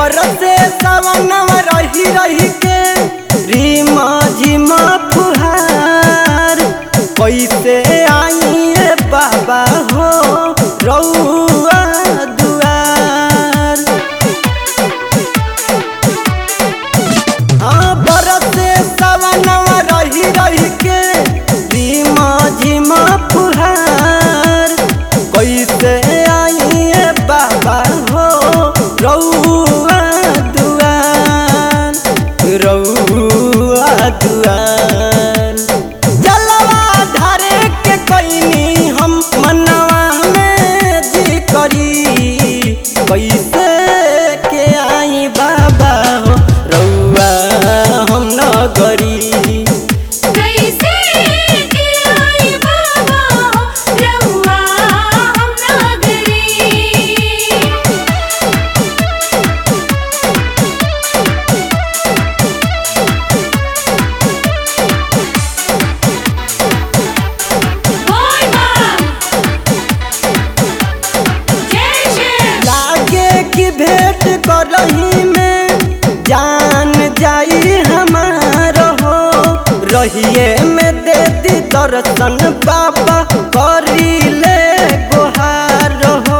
बरसे सवनवा रही रही के रीमा झिमा फुहार कैसे आई रे बाबा हो रउआ दुआर हाँ बरसे सवनवा रही रही के रीमा झिमा फुहार कैसे आई रे बाबा हो रउआ दुआर रउआ दुआर जलवा धारे के कैनी हम मनवा में जी करी कैसे के आई बाबा हो रउआ हम न करी कैसे के आई बाबा रउआ हम नागरी बोल बम जय श्री लागे की भेंट करही में जान जाई हमार हो रहिए में दे दी दर्शन बाबा करी ले गुहार हो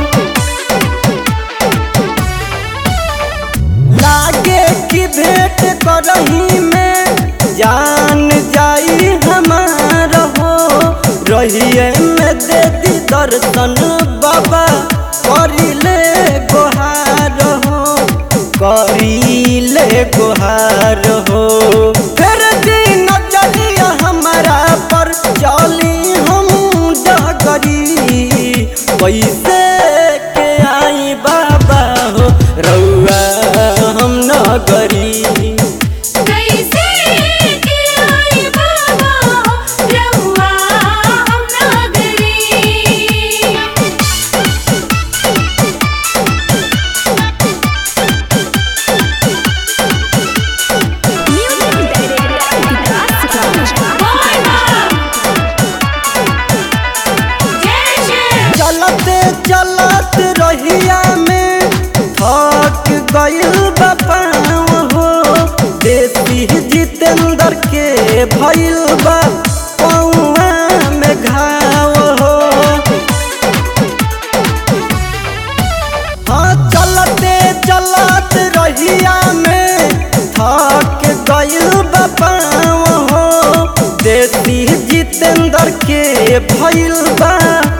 लागे की भेंट करही में जान जाई हमार हो रहिए में दे दी दर्शन बाबा करिले गोहार हो करिले गोहार हो फिर दिन चलिया हमारा पर चली हम डगरी कैसे के आई बाबा हो रउआ हम न करी कैसे के आई बाबा रउआ हम नागरी बोल बम जय श्री चलते चलत रहिया में थक गइल बपाव हो देसी जितेंद्र के भइल बा पौआ में घाव हो हाँ चलते चलत रहिया में थक गइल बपाव हो देसी जितेंद्र के भइल बा